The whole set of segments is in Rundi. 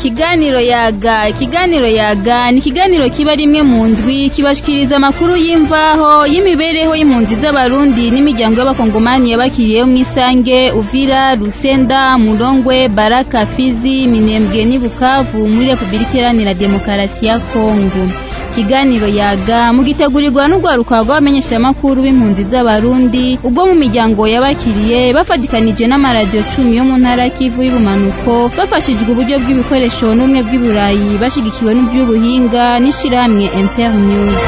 ikiganiro yaga ikiganiro yaga ni ikiganiro kiba rimwe mu ndwi kibashikiriza amakuru y'imvaho y'imibereho y'impunzi z'abarundi n'imiryango y'abakongomani yabakiriyeho mu isange uvira rusenda murongwe baraka fizi minembwe n'i bukavu muri repubulika iharanira demokarasi ya kongo ikiganiro yaga mugitegurirwa n'urwaruka rw'abamenyeshamakuru b'impunzi z'abarundi ubwo mu miryango yabakiriye bafatikanije n'amaradiyo cumi yo mu ntara kivu y'ubumanuko bafashijwe uburyo bw'ibikoresho n'ubumwe bw'iburayi bashigikiwe n'iby'ubuhinga n'ishirahamwe internews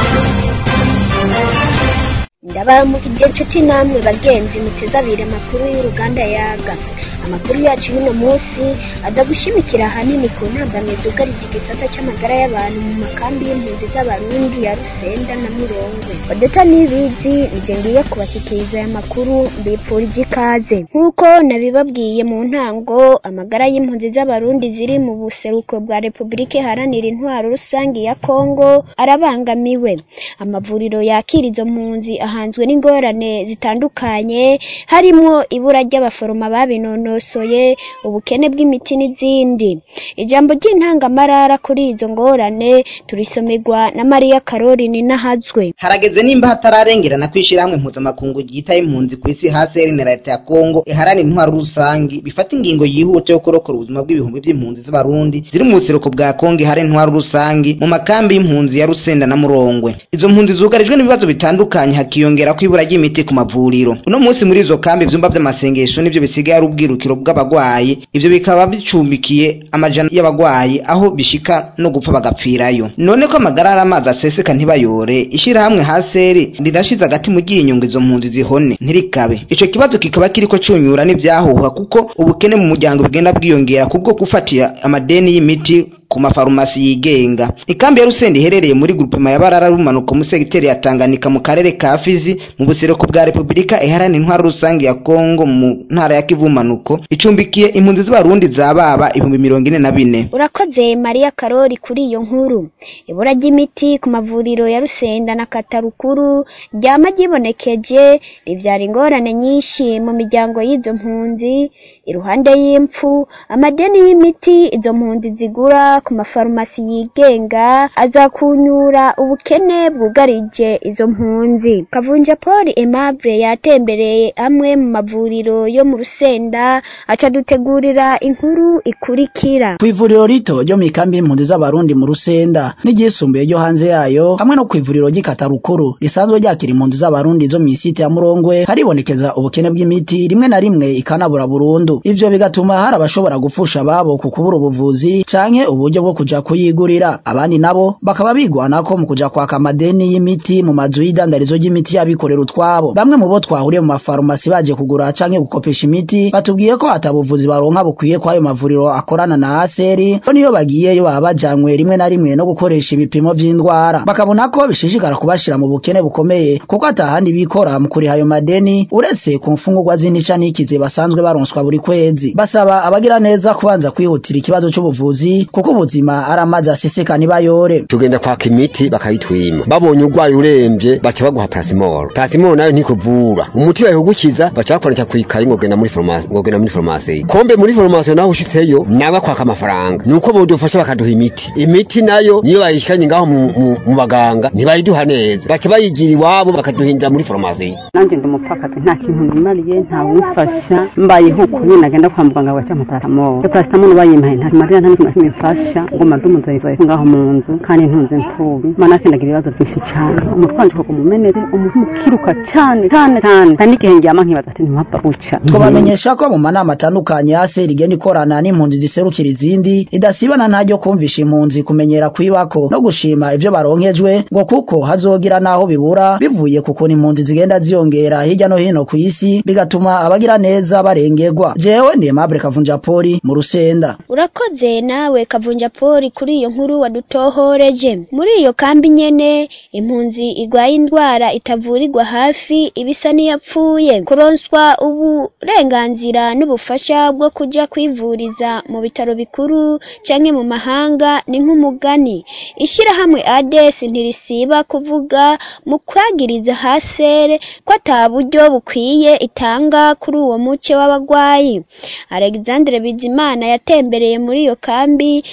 ndabaramukije inshuti namwe bagenzi muteze abiri amakuru y'uruganda yaga amakuru yacu y'uno munsi aza gushimikira ahanini ku ntambamye zugarije igisata cy'amagara y'abantu mu makambi y'impunzi z'abarundi ya rusenda na murongwe odeta n'ibizi nije ngiye kubashyikiriza aya makuru mbipfurije ikaze nk'uko nabibabwiye mu ntango amagara y'impunzi z'abarundi ziri mu buseruko bwa repubulika iharanira intwaro rusange ya kongo arabangamiwe amavuriro yakira izo mpunzi ahanzwe n'ingorane zitandukanye harimo ibura ry'abaforoma babinonosoye ubukene bw'imiti n'izindi ijambo ry'intangamarara kuri izo ngorane turisomerwa na mariya karori ninahazwe harageze nimba hatararengerana kwishira hamwe mpuzamakungu ryita impunzi ku isi hasi na leta ya Kongo iharanira intwaro rusangi bifata ingingo yihuta yo kurokora ubuzima bw'ibihumbi by'impunzi z'abarundi ziri mu buseruko bwa Kongo iharanira intwaro rusangi mu makambi y'impunzi ya Rusenda na Murongwe izo mpunzi zugarijwe n'ibibazo bitandukanye hakiyongera ko ibura ry'imiti ku mavuriro uno munsi muri izo kambi ivyumba vy'amasengesho nivyo bisigaye ari ubwirukiro bw'abagwayi ivyo bikaba bicumbikiye amajana y'abagwayi aho bishika no gupfa bagapfirayo none ko amagara ari amazi aseseka ntibayore ishirahamwe haseri rirashize agati mu ry'inyungu izo mpunzi zihone ntirikabe ico kibazo kikaba kiriko cunyura n'ivyahuha kuko ubukene mu muryango bugenda bwiyongera kubwo gufatira amadeni y'imiti ku mafarumasi yigenga ikambi ya Rusende iherereye muri grupema ya Barara rumanuko mu segiteri ya Tanganyika mu karere ka Fizi mu buseruko bwa Republika iharanira intwaro rusange ya Kongo mu ntara ya Kivu manuko icumbikiye impunzi z'abarundi zababa ibihumbi mirongo ine na bine urakoze mariya karori kuri iyo nkuru ibura ry'imiti ku mavuriro ya rusenda na katarukuru ryama ryibonekeje rivyara ingorane nyinshi mu miryango y'izo mpunzi iruhande y'impfu amadeni y'imiti izo mpunzi zigura ku mafarumasi yigenga aza kunyura ubukene bwugarije izo mpunzi kavunja paul aimable yatembereye amwe mu mavuriro yo mu rusenda aca dutegurira inkuru ikurikira ku ivuriro rito ryo mu ikambi y'impunzi z'abarundi mu rusenda n'iryisumbuye ryo hanze yayo hamwe no ku ivuriro ry'ikatarukuru risanzwe ryakira impunzi z'abarundi zo mu isite ya murongwe haribonekeza ubukene bw'imiti rimwe na rimwe ikanabura burundu ivyo bigatuma hari abashobora gupfusha ababo ku kubura ubuvuzi canke uburyo bwo kuja kuyigurira abandi nabo bakaba bigwanako mu kuja kwaka amadeni y'imiti mu mazu y'idandarizo ry'imiti y'abikorera utwabo bamwe mu bo twahuriye mu mafarumasi baje kugura canke gukopesha imiti batubwiye ko atabuvuzi baronka bukwiye ko ayo mavuriro akorana na aseri ko niyo bagiyeyo baba bajanywe rimwe na rimwe no gukoresha ibipimo vy'indwara bakabona ko bishishikara kubashira mu bukene bukomeye kuko atahandi bikora mu kuriha ayo madeni uretse ku mfungurwa z'intica n'ikize basanzwe baronswa buri kwezi basaba abagira neza kubanza kwihutira ikibazo c'ubuvuzi kuko ubuzima ari amazi aseseka ntibayore tugenda kwaka imiti bakayitwima babonye urwaye uremvye baca baguha parasimoro parasimoro nayo ntikuvura umuti bayikugukiza baca bakwandika kwikaye ngo genda muri farumasi ngo genda muri farumasi kombe muri farumasi naho ushitseyo nawe kwaka amafaranga nuko bodufasha bakaduha imiti imiti nayo niyo bayishikanye ngaho mu, mu, mu baganga ntibayiduha neza baca bayigira iwabo bakaduhindira muri farumasi nanjye ndi umupfakazi nta kintu nimariye nta wumfasha mbayeho kubi nagenda kwa muganga bacampa parasimoro parasimoro bayimpaye nta marira nta n'ikintu na kimwe mfasha ngo maze umuzayizayi ngaho mu nzu kandi ntunze mfubi manake ndagira ibibazo byinshi cyane umutwe wanje uko mumenere umutima ukiruka cyane cyane cyane hari n'igihe ndyama nkibaza ati ntimpapfa guca twabamenyesha ko mu manama atandukanye ya seri igenda ikorana n'impunzi ziserukira izindi idasibana ntaryo kumvisha impunzi kumenyera kwibako no gushima ivyo baronkejwe ngo kuko hazogira naho bibura bivuye ku kuntu impunzi zigenda ziyongera hirya no hino ku isi bigatuma abagira neza barengerwa jewe ndi Aimable Kavunja Poli mu Rusenda urakoze nawe kavunja poli kuri iyo nkuru wadutohoreje muri iyo kambi nyene impunzi igwaye indwara itavurirwa hafi ibisa n'iyapfuye kuronswa uburenganzira n'ubufasha bwo kuja kwivuriza mu bitaro bikuru canke mu mahanga ni nk'umugani ishirahamwe ades ntirisiba kuvuga mu kwagiriza hasere ko ata buryo bukwiye itanga kuri uwo muce w'abagwayi alexandre bizimana yatembereye muri iyo kambi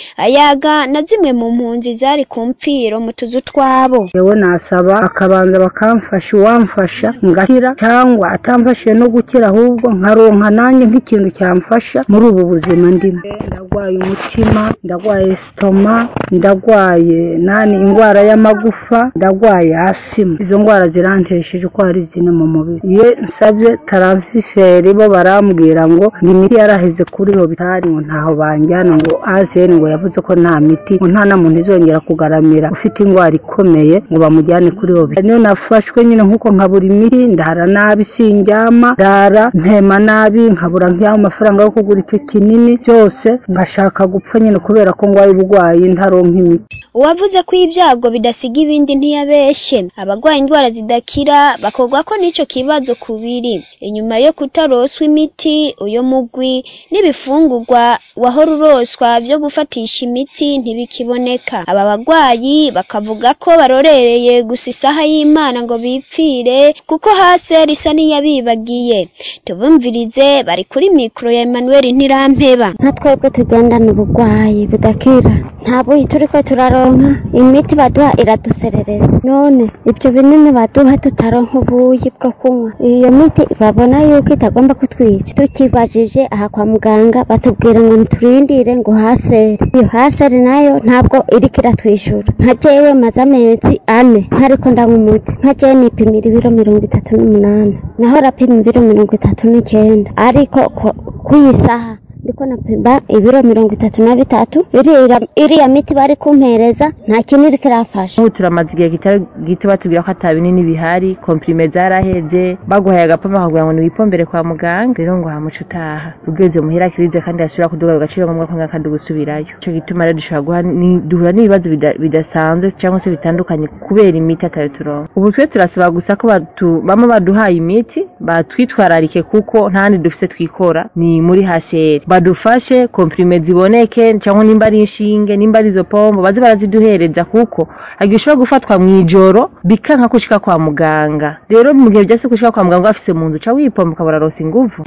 ayaga na zimwe mu mpunzi zari ku mpfiro mu tuzu twabo yewe nasaba akabanza bakamfasha uwamfasha ngakira cyangwa atamfashije no gukira ahubwo nkaronka nanjye nk'ikintu cyamfasha muri ubu buzima ndimo ndagwaye umutima ndagwaye sitoma ndagwaye nani indwara y'amagufa ndagwaye asima izo ndwara zirantesheje uko hari zine mu mubiri iyo nsabye taraviferi bo barambwira ngo ni imiti yaraheze kuri hobitari ngo ntaho banjyana ngo azeni ngo yavuze ko nta miti ngo nta na muntu izongera kugaramira ufite indwara ikomeye ngo bamujyane kuri hobitari niyo nafashwe nyine nk'uko nkabura imiti ndara nabi sindyama ndara mpema nabi nkabura nk'aho amafaranga yo kugura icyo kinini byose ngashaka gupfa nyine kubera ko ngwaye uburwayi ntaronka imiti uwavuze ko ibyago bidasiga ibindi ntiyabeshye abagwaye indwara zidakira bakorwa ko n'icyo kibazo kubiri inyuma yo kutaroswa imiti uyo mugwi n'ibifungurwa wahora uroswa byo gufatisha imiti ntibikiboneka aba bagwayi bakavuga ko barorereye gusa isaha y'imana ngo bipfire kuko hasi risa n'iyabibagiye tubumvirize bari kuri mikoro ya Emmanuel Ntirampeba nka twebwe tugendana uburwayi budakira nta buyi turi ko turaronka imiti baduha iraduserereza none ibyo binini baduha tutaronka ubuyi bwo kunywa iyo miti babona yuko itagomba kutwica tukibajije aha kwa muganga batubwira ngo ntiturindire ngo hasere iyo hasere nayo ntabwo iriko iratwishyura nka jewe maze amezi ane ntariko ndanywa umuti nka jewe nipimira ibiro mirongo itatu n'umunani naho rapima ibiro mirongo itatu n'icyenda ariko ku iyi saha ndiko napima ibiro mirongo itatu na bitatu iriya miti bari kumpereza nta kintu iriko irafasha ubu turamaze igihe kitari gito batubwira ko ata binini bihari komprime zaraheze baguhaye agapombe bakakubwira ngo niwipombere kwa muganga rero ngo hamuca utaha ugeze muhira kirize kandi yasubira kuduga agaciro ngombwa ko ngakandi gusubirayo ico gituma rero dushobora duhura n'ibibazo bidasanzwe cyangwa se bitandukanye kubera imiti atayo turonka ubu twe turasaba gusa ko bama baduhaye imiti batwitwararike kuko ntahandi dufise twikora ni muri hasheri badufashe komprime ziboneke cyangwa nimba ari inshinge nimba ari izo pombo baze baraziduhereza kuko hagiye ushobora gufatwa mu ijoro bikanka kushika kwa muganga rero mu gihe byase kushika kwa muganga bafise mu nzu ca wipomba ukabura rose inguvu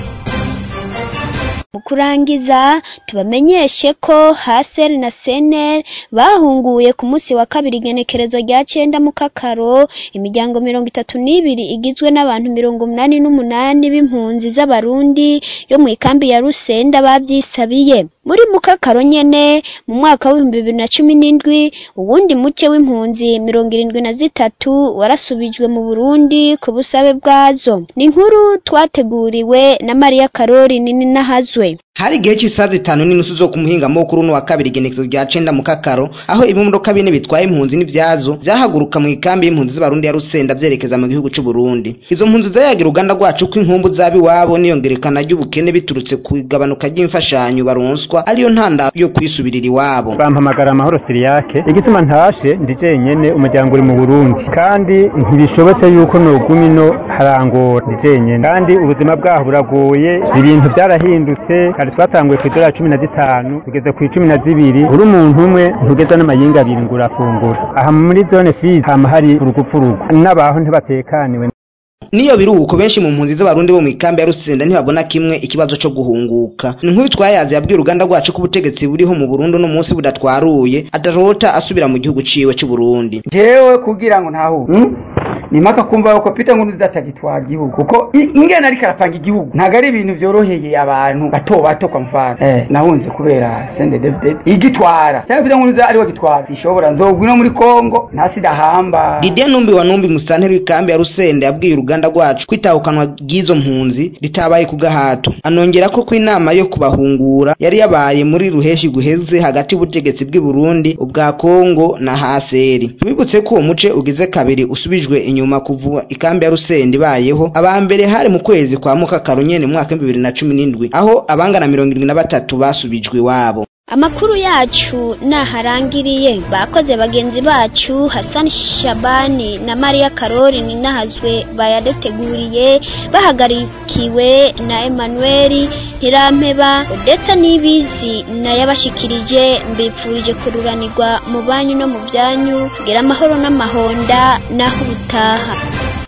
mu kurangiza tubamenyeshe ko haseri na seneri bahunguye ku munsi wa kabiri igenekerezo rya cyenda mu kakaro imiryango mirongo itatu n'ibiri igizwe n'abantu mirongo umunani n'umunani b'impunzi z'abarundi yo mu ikambi ya rusenda babyisabiye muri mukakaro nyene mu mwaka w'ibihumbi bibiri na cumi n'indwi uwundi muke w'impunzi mirongo irindwi na zitatu warasubijwe mu burundi ku busabe bwazo ni inkuru twateguriwe na mariya karori nini nahazwe hari igihe cy'isaha zitanu n'inusu zo kumuhinga mukuru no wa kabiri igenekezo rya cenda mu kakaro aho ibimodoka bine bitwaye impunzi n'ivyazo vyahaguruka mu ikambi y'impunzi z'abarundi ya rusenda vyerekeza mu gihugu c'u Burundi izo mpunzi zayagira uruganda rwacu ko inkumbu z'abiwabo n'iyongerekana ry'ubukene biturutse ku igabanuka ry'imfashanyo baronswa ariyo ntanda yo kwisubirira iwabo bampamagara amahoro siriyake igituma ntashe ndi jenyene umuryango uri mu Burundi kandi ntibishobotse yuko noguma ino harangora ndi jenyene kandi ubuzima bwaho buragoye ibintu byarahindutse kare twatanguye ku idolari cumi na zitanu tugeze ku icumi na zibiri uri umuntu umwe ntugeza n'amayinga abiri ngo urafungura aha muri zone fizi hama hari urugupfurugu n'abaho ntibatekaniwe niyo biruhuko benshi mu mpunzi z'abarundi bo mu ikambi ya rusenda ntibabona kimwe ikibazo co guhunguka ni nk'uyu twayazi yabwiye uruganda rwacu ko ubutegetsi buriho mu burundi uno munsi budatwaruye adarota asubira mu gihugu ciwe c'uburundi jewe kugira ngo ntahure hmm? ni mpaka kumva yuko Peter Nkurunziza atagitwara igihugu kuko ingene ariko arapanga igihugu ntabwo ari ibintu byoroheye abantu bato bato kwa mfano eh, nahunze kubera Sende David igitwara cyangwa Peter Nkurunziza ariwe gitwara sishobora nzogwa no muri Kongo nta sida hamba Didier Numbi wa Numbi musanteri w'ikambi ya Rusende yabwiye uruganda rwacu kwitahukanwa bw'izo mpunzi ritabaye ku gahato anongera ko ku inama yo kubahungura yari yabaye muri ruheshi guheze hagati y'ubutegetsi bw'i Burundi ubwa Kongo na Haseri tubibutse ko uwo muce ugize kabiri usubijwe inyuma kuva ikambi ya Rusende ibayeho aba mbere hari mu kwezi kwa Mukakaro nyene mu mwaka 2017 aho abangana 73 basubijwe iwabo amakuru yacu naharangiriye bakoze bagenzi bacu Hassan Shabani na Maria Karori ninahazwe bayaduteguriye bahagarikiwe na Emmanuel Ntirampeba ndetse n'ibizi nayabashikirije mbipfurije kururanirwa mu banyu no mu byanyu kugira amahoro n'amahonda naho ubutaha